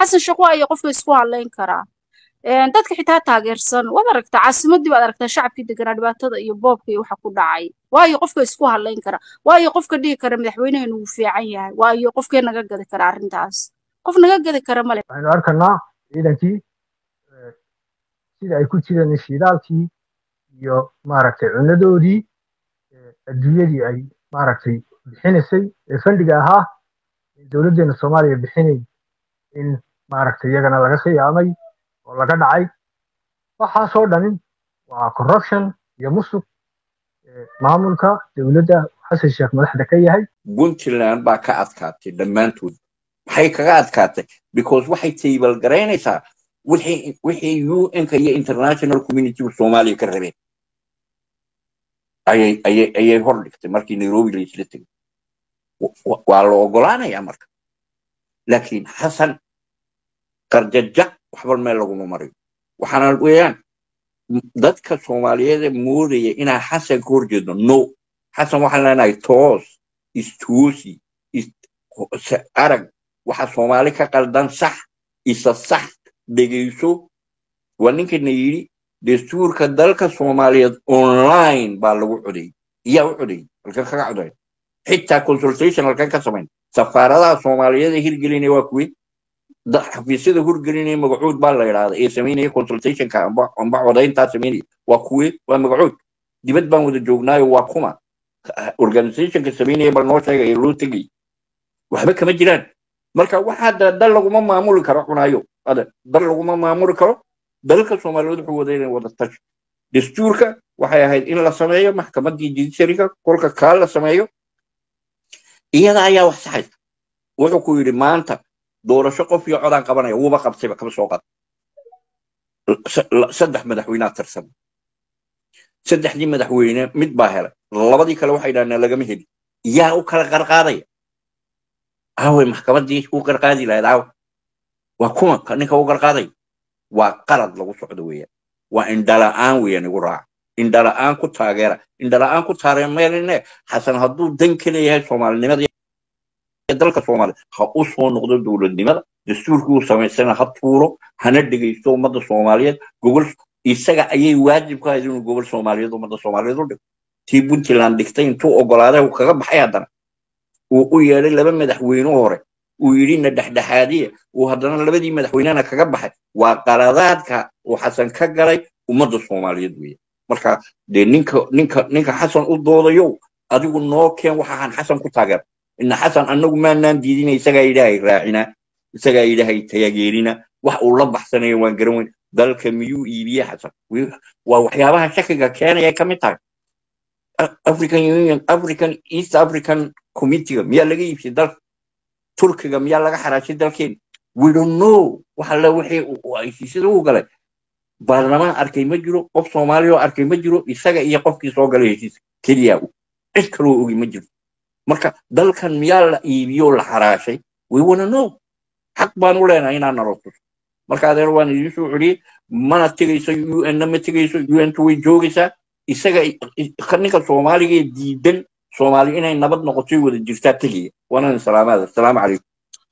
xasan sheekh waa iyo qofka isku hadlayn karaa Een, dadka xitaa taageersan waad aragtaa caasimadii baad aragtaa shacabkii deganaa dhibaatada iyo boobka iyo waxa ku dhacay waayo qofka isku hadlayn kara waayo qofka dhihi kara madaxweyneheenu wuu fiican yahay waayo qofkee naga gadi kara arrintaas qof naga gadi kara male waxaynu arkanaa ciidankii eh, sida ay ku jireen shidaalkii iyo maaragtay cunadoodii eh, adduunyadii ay maaragtay bixinaysay ee fandhiga ahaa ee dowladdeena soomaaliya bixinay in maaragtay iyagana laga khiyaamay oo laga dhacay waxaasoo dhanin waa corruption iyo musuq eh, maamulka dowladda xasan sheekh madaxda ka yahay puntland baa ka adkaatay dhammaantood maxay kaga adkaatay because waxay table garaynaysaa wixii wixii un-ka iyo international community soomaaliya ka rabeen ayay ayay ayay hor dhigtay markii nairobi la isla tegay Wa- wa- waa la ogolaanayaa marka laakiin xasan qarjaja waxba meel laguma marayo waxaana weeyaan m- dadka soomaaliyeed ee moodaya inaan xasan ka horjeedno no xasan waxaan leenahay toos istoosi is- se- arag waxa soomaali ka qaldan sax isa sax dhegayso waa ninkana yidhi dastuurka dalka soomaaliyeed online baa lagu codayay iyaa u codayay halkan kaga coday xitaa consultation halkan ka samayn safaaradaha soomaaliyeed ee hirgelinaya waa kuwe da- xafiisyada hirgelinaya magacood baa la yidhaahda ee samaynaya consultationka amba amba codayntaa samaynaya waa kuwe waa magacood dibad baan wada joognaayo waa kuma organizationka samaynaya bal noo sheegay ee loo tegay waxba kama jiraan marka waxaa da- dal laguma maamuli karo cunaayo ada dal laguma maamuli karo dalka soomaaliyeed wuxuu wada inay wada tashi dastuurka waxay ahayd in la sameeyo maxkamadii judiciaryga kolka kaa la sameeyo iyada ayaa wax saxaysa wuxuu ku yidhi maanta doorasho qof iyo codaan qabanaya wuuba qabtayba kama soo qad S- la- saddex madaxweynea tirsan saddexdii madaxweyne mid baa helay labadii kale waxay dhahdeen lagama heli yaa u kala qarqaadaya aaway maxkamadii u qarqaadi lahayd aawa waa kuma ka ninka u qarqaaday waa qalad lagu socdo weeyaan waa indhala'aan weeyaan igu raaca indhala'aan ku taageera indhala'aan ku taageermeeline xasan hadduu dan ka leeyahay soomaalinimada iyo dalka soomaaliya ha u soo noqdo dowladnimada dastuurkii uu samaysana ha tuuro hana dhegaysto ummadda soomaaliyeed gobol isaga ayay waajib ku ahayd inuu gobol soomaaliyeed ummadda soomaaliyeed u dhigo tii puntland dhigtay intuu ogolaaday uu kaga baxay haddana uu u yeedhay laba madaxweyne hore uu yidhi na dhexdhexaadiya uu haddana labadii madaxweynena kaga baxay waa qaladaadka uu xasan ka galay ummadda soomaaliyeed weeye marka dee ninka ninka ninka xasan u doodayo adigu noo keen waxaan xasan ku taageer ina xasan anagu maanaan diidina isagaa ilaahay raacina isagaa ilaahay taageerina wax uu la baxsanayo waan garan weyn dalka miyuu iibiye xasan Wi- waa waxyaabaha shakiga keenaya ka mid tahay A- african union african east african committeega miyaa laga iibsay dalka turkiga miyaa laga xaraashay dalkeena we don't know waxa le wixii uu- uu heshiisyada u galay baarlamaan arkay ma jiro qof soomaali oo arkay ma jiro isaga iyo qofkii soo galay heshiiska keliya uu cid kaloo ogi ma jiro marka dalkan miyaa la iibiyoo la xaraashay we wanna know xaq baan u leenahay inaan nalo tuso marka adeer waan idin soo celiyey mana tegayso un na ma tegayso un way joogaysaa isaga i- i- ninka soomaaliga ee diidan soomaali inay nabad noqoto wada jirtaa tegaya waanaan salaamaada asalaamu calaykum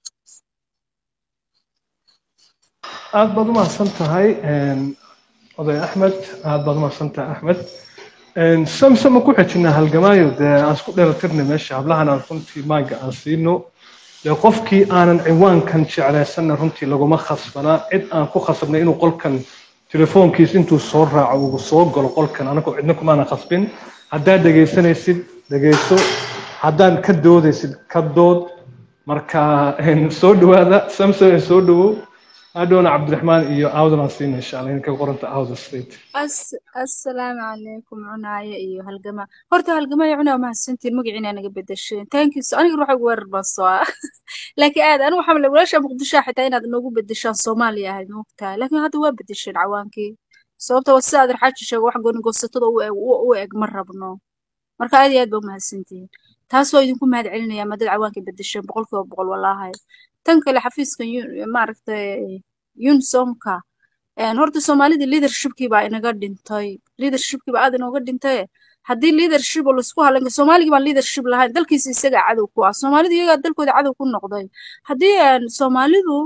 aad baad u mahadsan tahay oday axmed aad baad u mahadsan tahay axmed samsam ma ku xejinaa halgamaayo dee aan isku dheelatirnay meesha hablahan aan runtii maaga aan siino dee qofkii aanan ciwaankan jeclaysanna runtii laguma khasbanaa cid aan ku khasabnay inuu qolkan telefoonkiis intuu soo raaco uu soo galo qolkan anagoo cidna kumaanan khasbin haddaad dhegaysanaysid dhegayso haddaad ka doodaysid ka dood marka soo dhawaada samsam soo dhawow hadhowna cabdiraxmaan iyo awdan aan siina insha allah inka qoranta awda state As- assalaamu calaykum cunaaye iyo halgama horta halgamaya cunaa mahadsantiin magaciina naga bedesheen thank you so aniga ruuxa ugu weerar baan soo ah laakiin aad anigu waxaa malay walaasha muqdisho xitaa inaad noogu bedeshaan soomaaliya ahayd moogtahay laakiin hadda waa bedesheen cawaankii sababta waa sida aad raxaaji sheego wax gooni goosatada u eg u u eg ma rabno marka aad iyo aad baa umahadsantihiin taas waa idinku mahad celinaya ma dad cawaankii bedesheen boqolkiiba boqol walaahay tan kale xafiiska Yu- maaragtay unisomka een horta soomaalida leadershipkii baa inaga dhintay leadershipkii baa aad inooga dhintay haddii leadership oo laisku halayn soomaaligii baan leadership lahayn dalkiisa isagaa cadow ku ah soomaalidu iyagaa dalkooda cadow ku noqday haddii een soomaalidu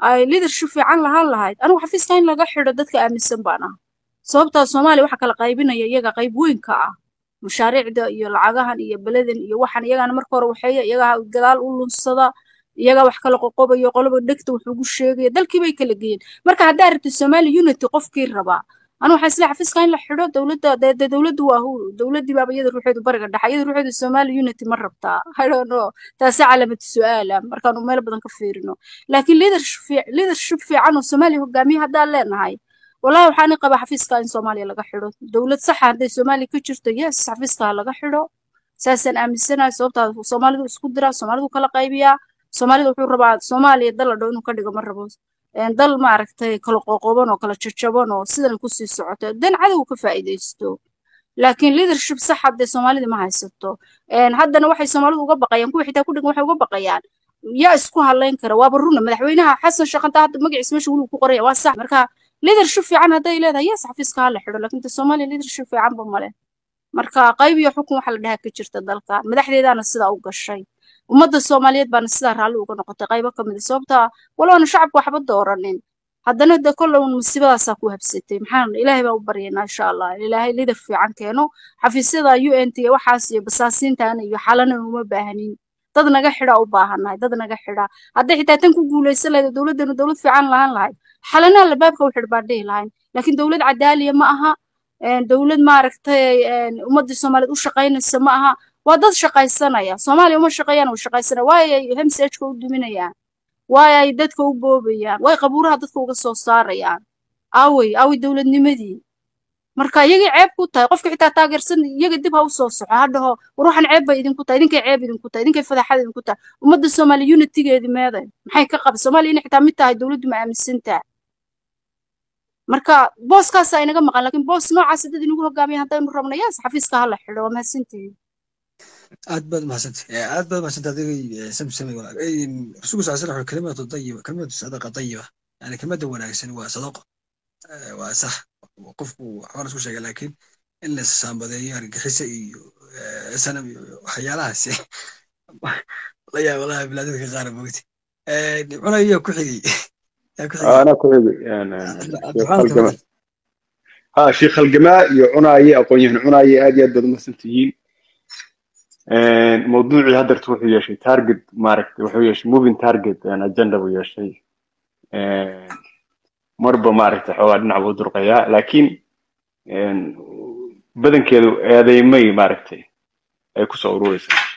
ay leadership fiican lahaan lahayd anigu xafiiska in laga xidho dadka aaminsan baan ah sababtaa soomaaliya waxa kala qaybinaya iyaga qayb weyn ka ah mashaariicda iyo lacagahan iyo beledan iyo waxan iyagana marka hore waxeeya iyagaa gadaal u lunsada iyagaa wax kala qoqobayo qoloba dhegta wuxuugu sheegaya dalkii bay kala geeyeen marka haddaa rabtid somali unity qofkii rabaa anu waxaa isle xafiiska in la xidho dowladda dee dowladdu waa hu dowladdii baaba iyada ruuxeedu bariga dhexa iyada ruuxeedu somali unity ma rabtaa i don't know taasi calaamatu su-aala markaanu meel badan ka fiirino laakiin leadership fiican oo soomaaliya hogaamiye haddaan leenahay wallahi waxaan qabaa xafiiska in soomaaliya laga xidho dowlad saxa hadday soomaaliya ka jirto yes xafiiska ha laga xidho saasaan aaminsanahay sababtaa soomaalidu isku diraa soomaalidu kala qaybiyaa soomaalida wuxuu rabaa soomaaliya dal la dhow inuu ka dhigo ma rabo dal maaragtay kala qoqoban oo kala jajaban oo sidan kusii socoto dan cadow ka faa'iidaysto laakiin leadership sax haddee soomaalida ma haysato haddana waxay soomaalidu uga baqayaan kuwa xitaa ku dhigan waxay uga baqayaan yaa isku hadlayn kara waaba runa madaxweynaha xasan sheekh hadda magaciisa meesha weligu ku qoraya waa sax marka leadership fiican hadday leedahay yes xafiiska ha la xidho laakiin soomaaliya leadership fiicanba male marka qayb iyo xukun waxa la dhahaa ka jirta dalka madaxdeedaana sidaa u gashay ummadda soomaaliyeed baana sidaa raalli uga noqotay qaybo ka mid a sababtaa waloona shacabku waxba dooranin haddana de kolle un musiibadaasaa ku habsatay maxaan ilaahay baa u baryaynaa insha allah ilaahay lider fiican keeno xafiisyada u n t waxaas iyo basaasiintaana iyo xalana uma baahanin dad naga xidha u baahannahay dad naga xidha hadday xitaa tan ku guulaysan lahayd dowladdanu dowlad fiican lahaan lahayd xalanaha labaabka u xidh baan dhihi lahayn laakiin dowlad cadaaliya ma aha dowlad maaragtay ummaddii soomaaliyeed u shaqaynaysa ma aha waa dad shaqaysanaya soomaaliya uma shaqeeyaan way shaqaysanaya waay ay hemsajka u duminayaan waay ay dadka u boobayaan waay qabuuraha dadka uga soo saarayaan aawey aawey dowladnimadii marka iyagii ceeb ku tahay qofka xitaa taageersan iyaga dib ha u soo soco ha dhaho war waxaan ceeb bay idinku tahay idinkay ceeb idinku tahay idinkay fadaxad idinku tahay ummadda soomaaliya unitigeedii meeday maxay ka qabay soomaaliya inay xitaa mid tahay dowladdu ma aaminsantaa marka booskaasaa inaga maqan laakiin boos noocaas dad inagu hogaamiya haddaynu rabno yaas xafiiska ha la xidho waa mahadsantihiin aad baad mahadsantay aad baad mahadsantay adigay samsame rasuulku sal slam kalimatu dayiba kalimatu sadaqa dayiba yani kelmadda wanaagsan waa sadaqo waa sax qofku waxbaa lasku sheega laakiin in la saambadeeyo argagixisa iyo sanam iyo waxyaalahaas la yaaba laha bilaadadka qaar mogti cunayo ku xigay أنا كويس ها شيخ الجماء يعناي أقول يعني عناي هذه أدب مسنتين موضوعي هذا تروح يا شيء تارجت مارك تروح يا شيء موفين تارجت أنا أجندة ويا شيء مربى مارك تحوال نعبد رقيا لكن بدن كده هذا يمي ماركتي كسر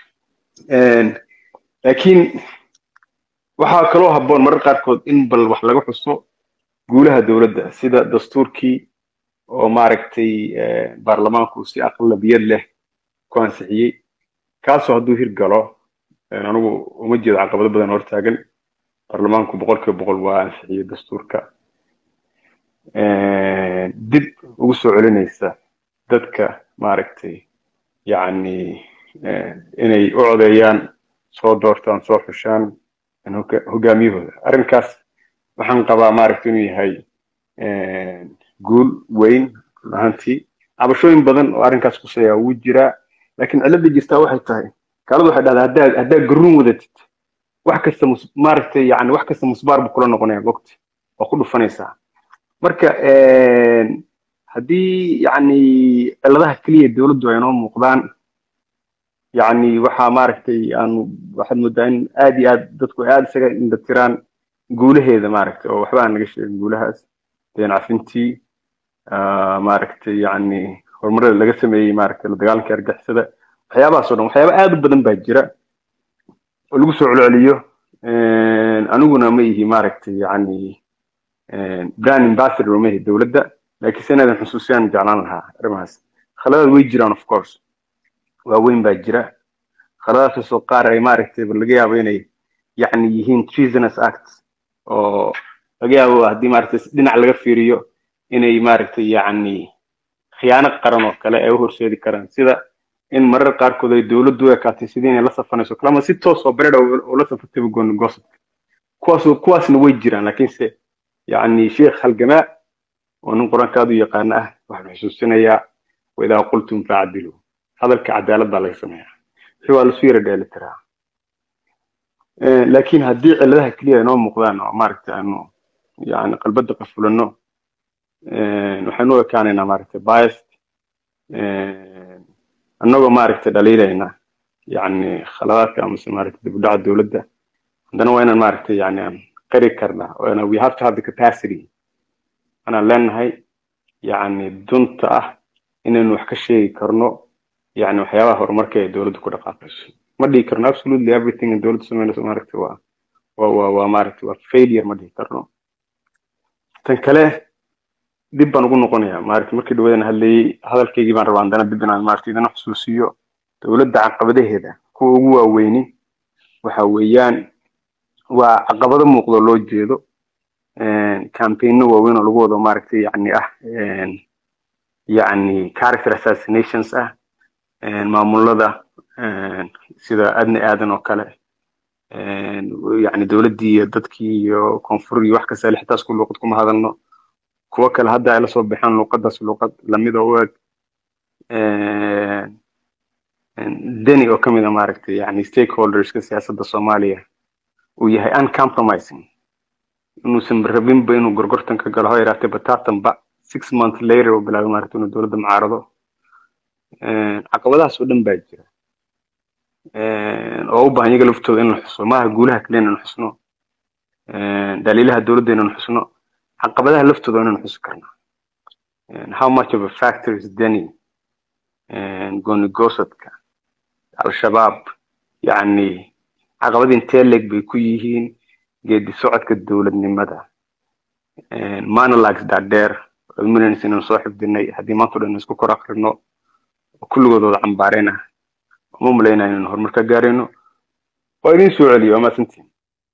لكن waxaa kaloo habboon marar qaarkood in bal wax laga xuso guulaha dowladda sida dastuurkii oo maaragtay baarlamaanku si aqlabiyad leh ku ansixiyey kaasoo hadduu hirgalo anigu uma jeedo caqabado badan hortaagan baarlamaanku boqolkiiba boqol waa ansixiyey dastuurka dib ugu soo celinaysa dadka maaragtay yacni inay u codeeyaan soo doortaan soo xushaan hogaamiyahooda arrinkaas waxaan qabaa maaragta inuu yahay guul weyn ahantii cabashooyin badan oo arrinkaas kuseeya wuu jiraa laakiin cilada jirtaa waxay tahay kaaladu waxay dhahdaa haddaa haddaa garuun wadatid wax kasta maaragtay yani wax kasta musbaar buu kula noqonaya mogti waa ku dhufanaysaa marka haddii yani ciladaha keliya dowladdu ay noo muuqdaan يعني waxaa maaragtay aanu waxaad moodaa in aad iyo aad dadku aad isaga indhatiraan guulaheeda maaragtay oo waxba aan naga sheegin guulahaas deen cafintii maaragtay yani horumarada laga sameeyey maaragtay la dagaalanka argixisada waxyaabahaas oo dhan waxyaaba aad u badan baa jira oo lagu soo celceliyo aniguna ma ihi maaragtay yani brand ambassador ma ihi dowladda laakiin se inaadan xusuusiyaan jeclaan lahaa arrimahaas khaladaad way jiraan of course waaweyn baa jira khaladaasoo qaar ay maaragtay laga yaabo inay yacni yihiin treasonous acts oo laga yaabo haddii maaragtay dhinac laga fiiriyo inay maaragtay yacni khiyaano qaran oo kale ay u horseedi karaan sida in marar qaarkood ay dowladdu u ekaatay sidii inay la safanayso kale ama si toos oo beredha oo la safartayba gooni goosodka kuwaas kuwaasna way jiraan laakiinse yacni sheekh halgamaa oo nin qur-aanka aad u yaqaana ah waxaan xusuusinayaa waidaa qultum facdiluu hadalka cadaalad baa laga sameeyaa wixii waa lasu yara dheeli tiraa Eh, laakiin haddii cilladaha keliya inoo muuqdaan oo maaragtay aanu yani qalbada qafulano eh, waxaynu u ekaanaynaa maaragtay biased eh, annagoo maaragtay dhaliilayna yani khaladaadka amase maaragtay dib u dhaca dowladda haddana waa inaan maaragtay yani aan qari karnaa oo ina- we have to have the capacity anaan leenahay yani dunta ah inaynu wax ka sheegi karno yani waxyaabaha horumarka ee dowladda ku dhaqaaqayso ma dhihi karno absolutely everything in dowladda sameynayso maaragtay waa waa waa waa maaragtay waa failure ma dhihi karno tan kale dib baan ugu noqonayaa maaragtay markii dhawadan hadlayay hadalkaygii baan rabaa haddana dib inaan maaragtay idin xusuusiyo dowladda caqabadaheeda kuwa ugu waaweyni waxa weeyaan waa caqabado muuqdo loo jeedo campaigno waaweyn oo lagu wado maaragtay yani ah een, yani character assassinations ah een, maamulada een, sida adni aadan oo kale een, yani dowladdii iyo dadkii iyo koonfur iyo wax kasta le xitaa isku luuqad kuma hadalno kuwo kale hadda ay la soo baxeen luuqadaas luuqad lamid oo u eg een, een, deni oo kamid a maaragtay yani stakeholderska siyaasadda soomaaliya uu yahay uncompromising inuusan rabinba inuu gorgortan ka galo ha yaraatee bataatanba six months later oo bilaabay maaragtay inuu dowladda mucaarado Een, caqabadahaas oo dhan baa jira Een, oo u baahan iyaga laftooda in la xuso maaha guulaha kaliya inaan xusno Een, dhaliilaha dowladda inaan xusno caqabadaha laftooda inaan xusi karnaa Een, how much of a factor is deni goonigosadka al-shabaab yacni caqabad intee leeg bay ku yihiin geedi socodka dowladnimada monologues dhaadheer oo minans inaan soo xifdinay haddii maanta o dhan isku kor akrino oo kulligood wada cambaareen ah uma malaynaya inaan horumar ka gaarayno waa idin soo celiyo waa mahadsantihin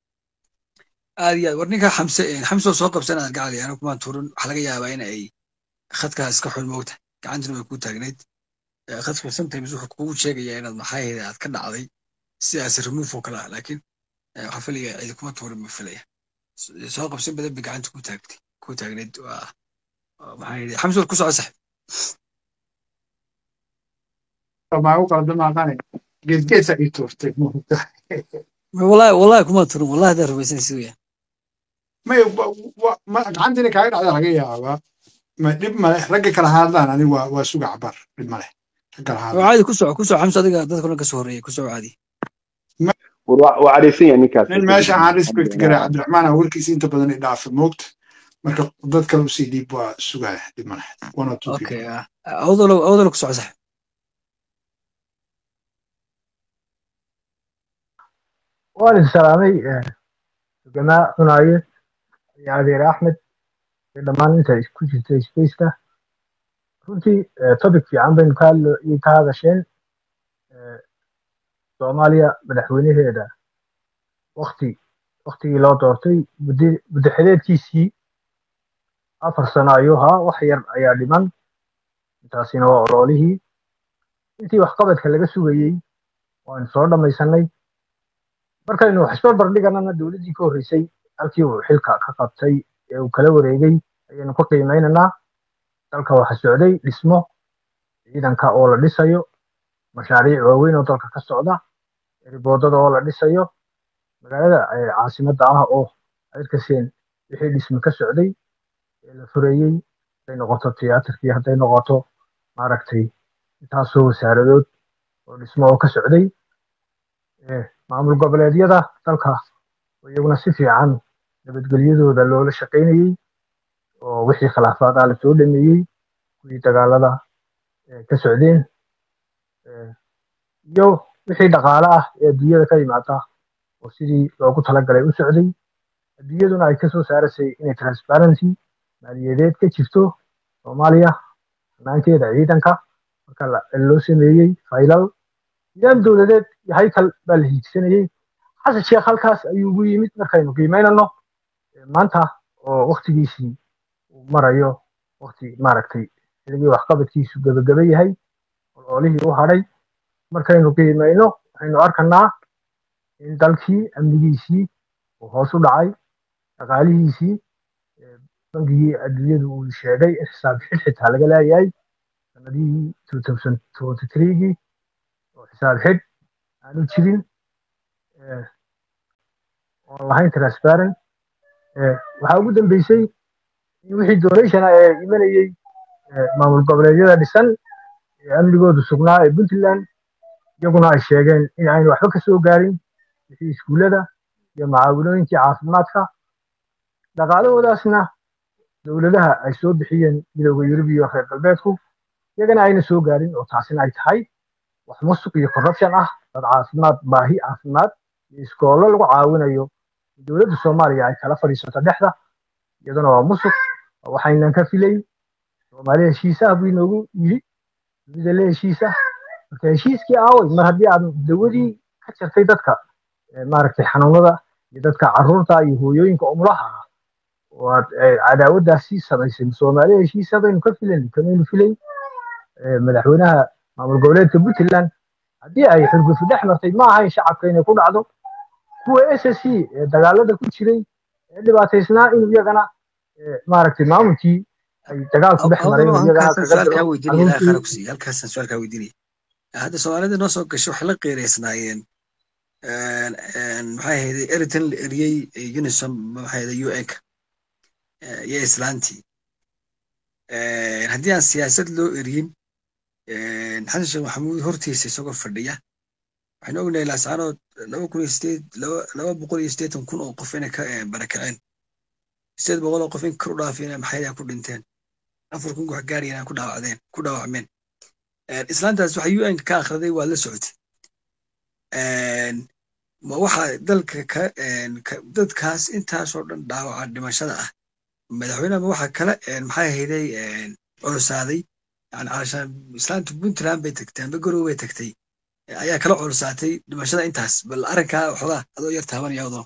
aad iyo aad war ninka xamse xamse oo soo qabsan aad gacali anigu kumaan turin waxaa laga yaabaa in ay khadkaas iska xun moogta gacantuna way ku taagnayd Eh, khadku sometimes wuxuu kugu sheegayaa inaad maxaaheeda aad ka dhacday sidaas remove oo kale ah laakiin eh, waxaan filaya cidi kuma tuurin ma filaya S- soo qabsan badan bay gacanta ku taagtay ku taagnayd waa waa maxaa yidhi xamse war ku soco sax maa u qaldan aqane geedgeedsa ii tuurtay wallahi wallahi kuma tuurin wallahi haddaa rumaysanaysa weya may gacantiina kaaga dhacda laga yaabaa ma dhib male ragga kala hadlaan ani waa waa suga cabar dhib male rag kala oo hadlaan caadi ku soco ku soco xamse adiga dadka dhan ka soo horreeyay ku soco caadi war waa waa cadhaysan yahay ninkaas nin meesha aan respect garay cabdiraxmaan aan warkiisa inta badan i dhaafa moogta marka dad kale usii dhiib waa sugaya dhib male one or two okay people ah, awdalo awdalo ku soco sax waan idin salaamay sugamaa cunaaye iyo adeer axmed iyo dhammaan inta ku jirta spaceka runtii eh, topic fiican baynu ka hadlo iyo ka hadasheen Eh, soomaaliya madaxweynaheeda wakti waktigii loo doortay muddo muddo xileedkiisii afar sano ayuu ahaa wax yar ayaa dhiman intaasina waa oloolihii intii waxqabadka laga sugayey waanu soo dhammaysanay markaynu wax isbarbar dhiganana dowladdii ka horreysay halkii uu xilka ka qabtay ee uu kala wareegay ayaynu ka qiimeynaynaa dalka waxa socday dhismo ciidanka oo la dhisayo mashaariic waaweyn oo dalka ka socda riboodada oo la dhisayo magaalada eh, caasimadda ah oo ayrkaseen wixii dhisme ka socday ee la fureeyey hadday noqoto tiyaatarkii hadday noqoto maaragtay intaasoo wasaaradood oo dhismo oo ka socday Eh, maamul goboleedyada dalka oo iyaguna si fiican nabadgelyadooda loola shaqaynayey oo wixii khilaafaad ah lasoo dhameeyey kuwii dagaalada eh, ka socdeen Eh, iyo wixii dhaqaale ah ee adduunyada ka yimaada oo sidii loogu talagalay u socday adduunyaduna ay kasoo saarasay inay transparency maaliyadeed ka jirto soomaaliya hanaankeeda ciidanka marka la- loo sameeyey faylal nidaam dowladeed iyo haykal baa la hiigsanayey xasan sheekh halkaas ayuu ugu yimid markaynu qiimeynano Eh, maanta oo waktigiisii uu marayo wakti maaragtay xilligii waxqabadkiisu gebageba yahay ololihii u hadhay markaynu qiimeyno waxaynu arkanaa in dalkii amnigiisii uu hoos u dhacay dhaqaalihiisii eh, bangigii adduunyadu uu sheegay in xisaab xid xitaa laga leeyahay sanadihii 2023gii oo xisaab xidh aanu jirin Eh, oon lahayn transparent waxaa ugu dambeysay in wixii donation ee imanayey maamul goboleedyada dhisan ee amnigoodu sugnaa ee puntland iyaguna ay sheegeen in aynu waxba ka soo gaarin wixii iskuullada iyo macaawinooyinkii caafimaadka dhaqaalahoodaasna dowladaha ay soo bixiyeen midowda yurub iyo reer galbeedku iyagana ayna soo gaarin oo taasina ay tahay wax musuq iyo corruption ah dad caafimaad baahi caafimaad iyo iskoollo lagu caawinayo dowladda soomaaliya ay kala fadhiisato dhexda iyaduna waa musuq waxaynan ka filayn soomaali heshiisaha buu inoogu yidhi dunida le heshiisa marka heshiiskii aaway mar haddii aad dawadii ka jartay dadka maaragtay xanuunada iyo dadka carruurta iyo hooyooyinka umulaha ah oo aad cadaawaddaasi samaysay soomaali heshiisa baynu ka filayn kamaynu filayn madaxweynaha maamul goboleedka puntland haddii ay xurgufu dhex martay ma ahayn shacabka inay ku dhacdo kuwa s s c ee dagaalada ku jiray ee dhibaataysnaa inuu iyagana maaragtay maamulkii ay dagaalku dhex maray halkaasaan su-aalkaa weydiinaya hadda soomaalida noo soo gashay waxay la qeereysnaayeen maxay ahayday eritan la eriyey unisom maxay ahayday un ka iyo islaantii haddii aan siyaasad loo eriyin xasan sheekh maxamuud hortiisa isagoo fadhiya waxaynu ognahay laascaanood laba kun iyo sideed laba boqol iyo siddeetan kun oo qof inay ka barakaceen sideed boqol oo qof in kor u dhaafeen maxaydaa ku dhinteen afar kun wax gaarayeen ku dhaawacdeen ku dhaawacmeen islaantaas waxa un ka akhriday waa la socotay ma waxa dalka ka dadkaas intaasoo dhan dhaawaca dhimashada ah madaxweynaha ma waxa kale maxay ahayday culsaaday yani calashaan islaanta puntland bay tagtay amba gorow bay tagtay ayaa kala culsaatay dhimashada intaas bal arrinkaa waxoogaa adoo yar taabanaya odoo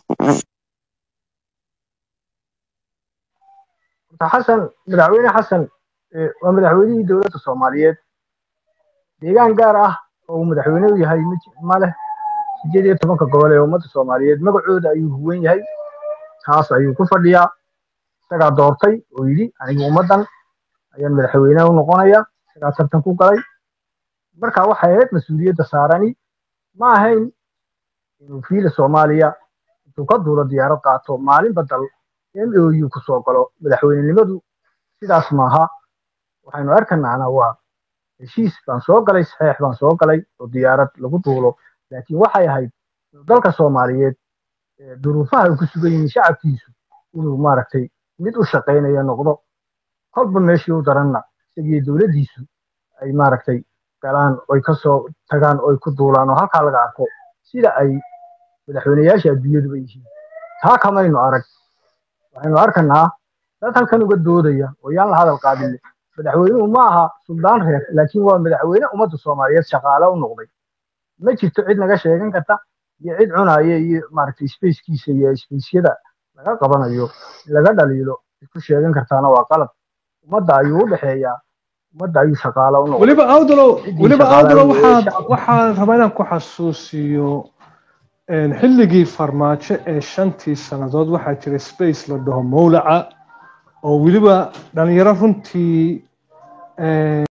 xasan madaxweyne xasan waa madaxweynihii dowladda soomaaliyeed deegaan gaar ah oo uu madaxweyne u yahay ma leh sideed iyo tobanka gobol ee ummadda soomaaliyeed magacooda ayuu huwan yahay taas ayuu ku fadhiyaa isagaa doortay oo yidhi aniga ummaddan ayaan madaxweyne u noqonaya isagaa tartan ku galay marka waxay ahayd mas-uuliyadda saarani ma ahayn inuu fiila soomaaliya intuu ka duulo diyaarad qaato maalinba dal m o u ku soo galo madaxweynenimadu sidaas maaha waxaynu arkanaana waa heshiis baan soo galay saxeex baan soo galay oo diyaarad lagu duulo laakiin waxay ahayd dalka soomaaliyeed duruufaha ay ku sugan yihiin shacabkiisu inuu maaragtay mid u shaqaynaya noqdo kolba meeshii u daranna isagii dowladdiisu ay maaragtay galaan oy ka soo tagaan oy ku duulaan oo halkaa laga arko sida ay madaxweyneyaasha adduunyaduba yihiin taa kamaynu arag waxaynu arkanaa dad halkan uga doodaya oo yaan la hadal qaadin madaxweynuhu ma aha suldaan reer laakiin waa madaxweyne ummadda soomaaliyeed shaqaale u noqday ma jirto cid naga sheegan karta iyo cid cunaya iyo maaragtay spackiisa iyo spaceyada laga qabanayo in laga dhaliilo cid ku sheegan kartaana waa qalab ummadda ayuu u dhexeeyaa ummadda ayuu shaqaale u noqday weliba awdalow weliba awdalow waxaad waxaan rabaa inaan ku xasuusiyo xilligii farmaajo ee shantii sannadood waxaa jiray space la dhaho mowlaca oo weliba dhalinyaro runtii